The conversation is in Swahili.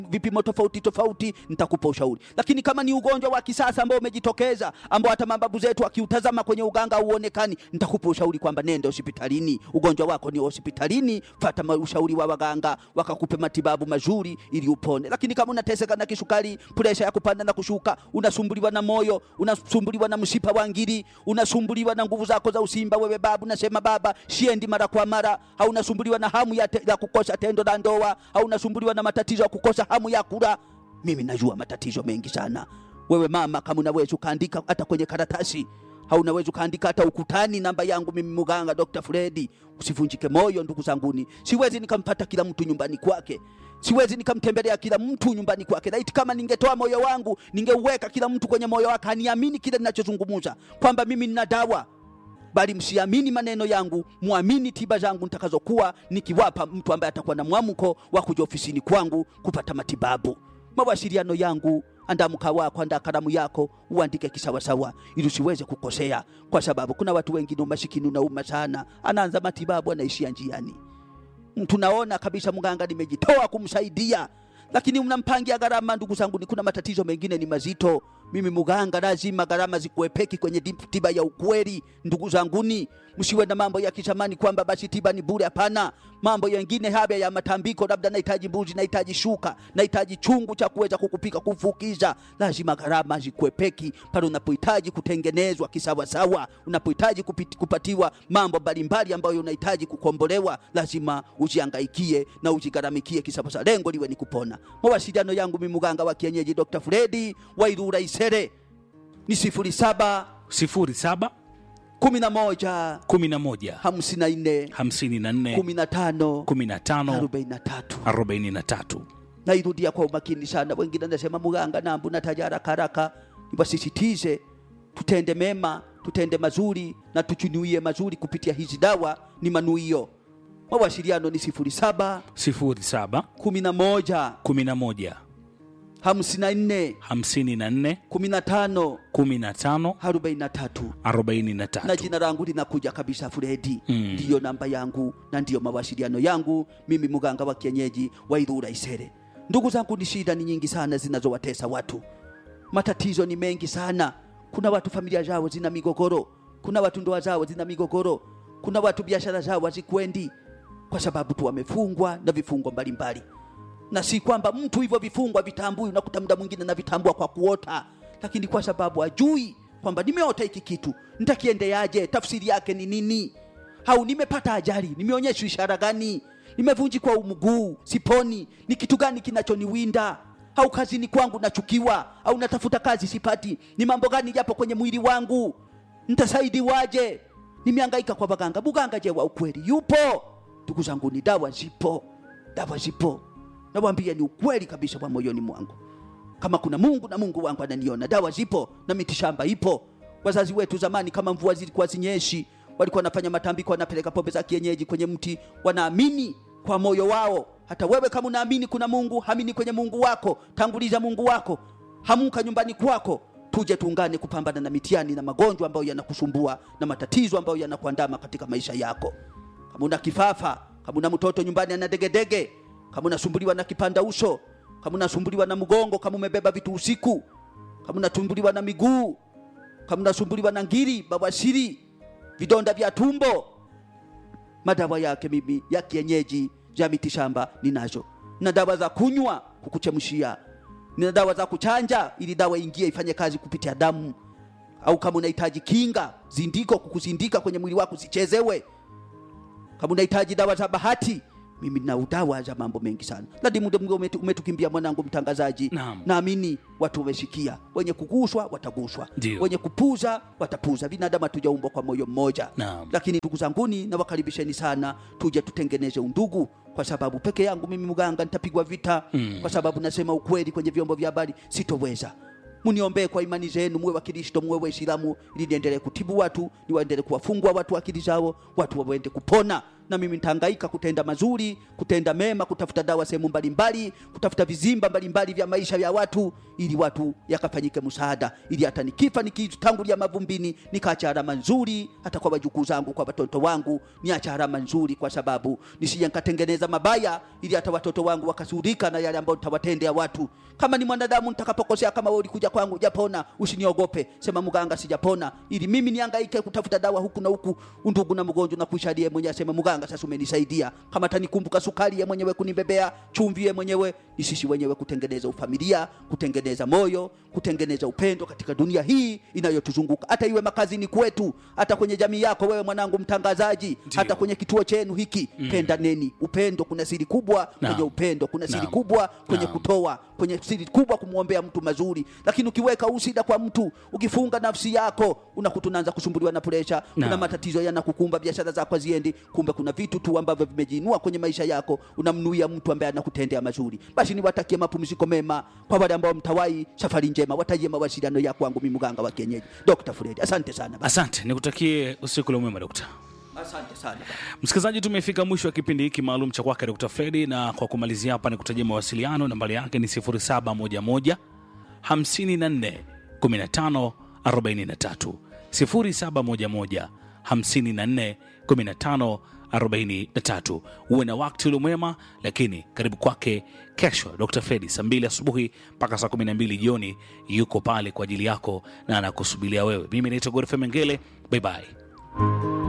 vipimo tofauti tofauti, nitakupa ushauri. Lakini kama ni ugonjwa wa kisasa ambao umejitokeza, ambao hata mababu zetu akiutazama kwenye uganga hauonekani, nitakupa ushauri kwamba nenda hospitalini, ugonjwa wako ni hospitalini, fata ma- ushauri wa waganga, wakakupe matibabu mazuri ili upone. Lakini kama unateseka na kisukari, presha ya kupanda na kushuka, unasumbuliwa na moyo, unasumbuliwa na mshipa wa ngiri, unasumbuliwa na nguvu zako za usimba, wewe babu, nasema baba, shiendi mara kwa mara, au unasumbuliwa na hamu ya, te, ya kukosa tendo la ndoa, au unasumbuliwa na matatizo ya kukosa hamu ya kula, mimi najua matatizo mengi sana. Wewe mama, kama unaweza ukaandika hata kwenye karatasi au unaweza ukaandika hata ukutani namba yangu mimi muganga Dr. Fredi. Usivunjike moyo ndugu zanguni, siwezi nikampata kila mtu nyumbani kwake, siwezi nikamtembelea kila mtu nyumbani kwake. Laiti kama ningetoa moyo wangu ningeuweka kila mtu kwenye moyo wake, aniamini kile ninachozungumza kwamba mimi nina dawa bali msiamini maneno yangu, muamini tiba zangu nitakazokuwa nikiwapa mtu ambaye atakuwa na mwamko wa kuja ofisini kwangu kupata matibabu. Mawasiliano yangu, andaa mkaa wako, andaa kalamu yako, uandike kisawasawa, ili usiweze kukosea, kwa sababu kuna watu wengine umasikini unauma sana, anaanza matibabu anaishia njiani. Tunaona kabisa mganga nimejitoa kumsaidia, lakini mnampangia gharama. Ndugu zangu, ni kuna matatizo mengine ni mazito. Mimi muganga, lazima gharama zikuepeki kwenye di- tiba ya ukweli. Ndugu zanguni, msiwe na mambo ya kizamani kwamba basi tiba ni bure. Hapana, mambo yengine haya ya matambiko, labda nahitaji mbuzi, nahitaji shuka, nahitaji chungu cha kuweza kukupika kufukiza, lazima gharama zikuepeki pale unapohitaji kutengenezwa kisawasawa, unapohitaji kupiti- kupatiwa mambo mbalimbali ambayo unahitaji kukombolewa, lazima ujiangaikie na ujigharamikie kisawasawa, lengo liwe ni kupona. Mawasiliano yangu mimi mganga wa kienyeji Dr. Fredi wa Ilula Isere ni sifuri saba 07 kumi na moja 11 hamsini na nne 54 kumi na tano 15 arobaini na tatu. 43 nairudia kwa umakini sana. Wengine nasema muganga, nambu nataja haraka haraka. Niwasisitize tutende mema, tutende mazuri na tuchunuie mazuri kupitia hizi dawa, ni manuio. Mawasiliano ni sifuri saba 07 kumi na moja 11 hamsini na nne 54 kumi na tano 15 arobaini na tatu na 43 jina langu linakuja kabisa Fredi. Mm. Ndiyo namba yangu na ndiyo mawasiliano yangu, mimi mganga wa kienyeji wa Ilula Isere. Ndugu zangu, ni shida ni nyingi sana zinazowatesa watu, matatizo ni mengi sana. Kuna watu familia zao zina migogoro, kuna watu ndoa zao zina migogoro, kuna watu biashara zao hazikwendi kwa sababu tu wamefungwa na vifungo mbalimbali na si kwamba mtu hivyo vifungwa vitambui, unakuta muda mwingine na vitambua kwa kuota, lakini kwa sababu ajui kwamba nimeota hiki kitu, nitakiendeaje? Tafsiri yake ni nini? Au nimepata ajali, nimeonyeshwa ishara gani? Nimevunjikwa mguu, siponi, ni kitu gani kinachoniwinda? Au kazini kwangu nachukiwa, au natafuta kazi sipati, ni mambo gani yapo kwenye mwili wangu? Nitasaidiwaje? Nimehangaika kwa baganga, buganga je wa ukweli yupo? Ndugu zangu, ni dawa zipo, dawa zipo nawambia ni ukweli kabisa wa moyoni mwangu kama kuna mungu na mungu wangu ananiona dawa zipo na mitishamba ipo wazazi wetu zamani kama mvua zilikuwa zinyeshi walikuwa wanafanya matambiko wanapeleka pombe za kienyeji kwenye mti wanaamini kwa moyo wao hata wewe kama unaamini kuna mungu hamini kwenye mungu wako tanguliza mungu wako hamuka nyumbani kwako tuje tuungane kupambana na mitihani na magonjwa ambayo yanakusumbua na matatizo ambayo yanakuandama katika maisha yako kama una kifafa kama una mtoto nyumbani ana degedege kama unasumbuliwa na kipanda uso kama unasumbuliwa na mgongo kama umebeba vitu usiku kama unasumbuliwa na miguu kama unasumbuliwa na ngiri bawasiri vidonda vya tumbo madawa yake mimi ya kienyeji ya mitishamba ninazo na dawa za kunywa kukuchemshia nina dawa za kuchanja ili dawa ingie ifanye kazi kupitia damu au kama unahitaji kinga zindiko kukuzindika kwenye mwili wako usichezewe kama unahitaji dawa za bahati mimi na udawa za mambo mengi sana lakini muda mwingi umetu- umetukimbia mwanangu mtangazaji Naam. naamini watu wamesikia wenye kuguswa wataguswa Ndio. wenye kupuza watapuza binadamu hatujaumbwa kwa moyo mmoja Naam. lakini ndugu zanguni nawakaribisheni sana tuje tutengeneze undugu kwa sababu peke yangu mimi mganga nitapigwa vita Mm. kwa sababu nasema ukweli kwenye vyombo vya habari sitoweza muniombee kwa imani zenu muwe wakristo muwe waislamu ili niendelee kutibu watu niwaendelee kuwafungua watu akili zao watu wawende kupona na mimi nitahangaika kutenda mazuri kutenda mema kutafuta dawa sehemu mbalimbali kutafuta vizimba mbalimbali vya maisha ya watu ili watu yakafanyike msaada ili hata nikifa nikitangulia mavumbini nikaacha alama nzuri hata kwa wajukuu zangu kwa watoto wangu niacha alama nzuri kwa sababu nisije nikatengeneza mabaya ili hata watoto wangu wakasurika na yale ambayo nitawatendea watu kama ni mwanadamu nitakapokosea kama wewe ulikuja kwangu japona usiniogope sema mganga sijapona ili mimi niangaike kutafuta dawa huku na huku undugu na mgonjwa na kuishalie mwenyewe asema mganga sasa umenisaidia kama tanikumbuka sukari ye mwenyewe kunibebea chumvi ye mwenyewe ni sisi wenyewe kutengeneza ufamilia kutengeneza moyo kutengeneza upendo katika dunia hii inayotuzunguka hata iwe makazini kwetu hata kwenye jamii yako wewe mwanangu mtangazaji hata kwenye kituo chenu hiki mm. pendaneni upendo kuna siri kubwa Naam. kwenye upendo kuna siri Naam. kubwa kwenye Naam. kutoa kwenye siri kubwa kumwombea mtu mazuri lakini ukiweka usida kwa mtu ukifunga nafsi yako unakuta unaanza kusumbuliwa na presha kuna Naam. matatizo yanakukumba biashara zako haziendi kumbe kuna vitu tu ambavyo vimejiinua kwenye maisha yako unamnuia mtu ambaye anakutendea mazuri basi niwatakie mapumziko mema kwa wale ambao mtawai safari njema watajie mawasiliano ya kwangu mimi mganga wa kienyeji Dr. Fred asante sana baba. asante nikutakie usiku ule mwema dokta asante sana baba. msikilizaji tumefika mwisho wa kipindi hiki maalum cha kwake dr fredi na kwa kumalizia hapa nikutajia mawasiliano nambari yake ni 0711 54 15 43 0711 54 15 43 uwe na wakati ule mwema lakini karibu kwake kesho dr fredi saa 2 asubuhi mpaka saa 12 jioni yuko pale kwa ajili yako na anakusubilia wewe mimi naitwa gorfe mengele bye bye